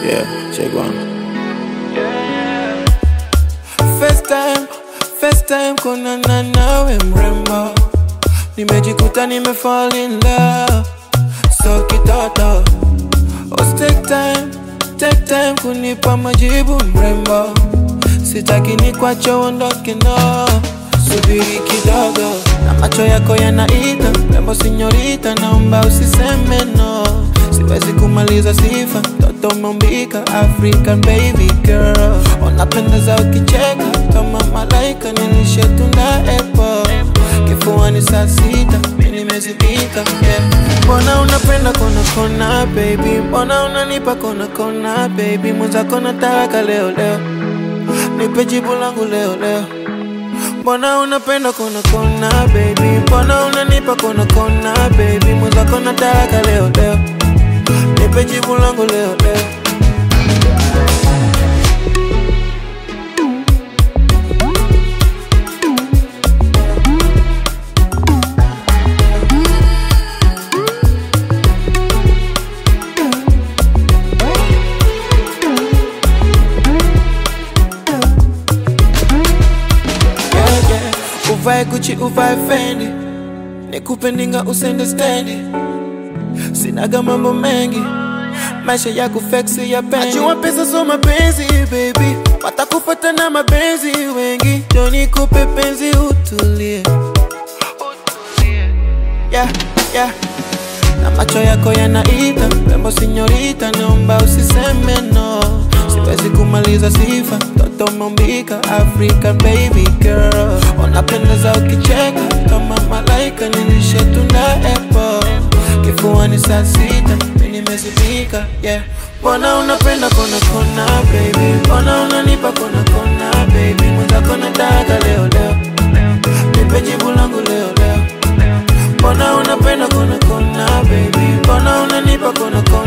Yeah, check one. First time, first time kuonana nawe mrembo, nimejikuta nime fall in love, so kitoto. Oh, take time, take time kunipa majibu mrembo, sitaki nikwache uondoke no, subiri kidogo, na macho yako yanaita mrembo, sinyorita, naomba usiseme no, siwezi kumaliza sifa, toto umeumbika African baby girl, unapendeza ukicheka kama malaika, nilishe tunda apple kifuani saa sita, mimi nimezipika yeah. Mbona unapenda kona kona baby, mbona unanipa kona kona baby, mwenzako nataka leo leo, nipe jibu langu leo leo. Mbona unapenda kona kona baby, mbona unanipa kona kona baby, mwenzako nataka leo leo, nipe jibu langu leo leo. yeah, yeah. Uvae Gucci, uvae Fendi, nikupe ndinga usende stendi, sinaga mambo mengi, maisha ya kufleksi ya pendi. Najua pesa so mapenzi baby, watakupata na mapenzi wengi, ndio nikupe penzi utulie, yeah, yeah. Na macho yako yanaita rembo, sinyorita, naomba usiseme no, siwezi kumaliza sifa, toto umeumbika African baby girl, unapendeza ukicheka kama malaika, nilishe tunda apple kifuani saa sita, mimi nimezipika yeah. Mbona unapenda kona kona baby, mbona unanipa kona kona baby, mwenzako nataka leo leo, nipe jibu langu leo leo Mbona unapenda kona kona baby, mbona unanipa kona kona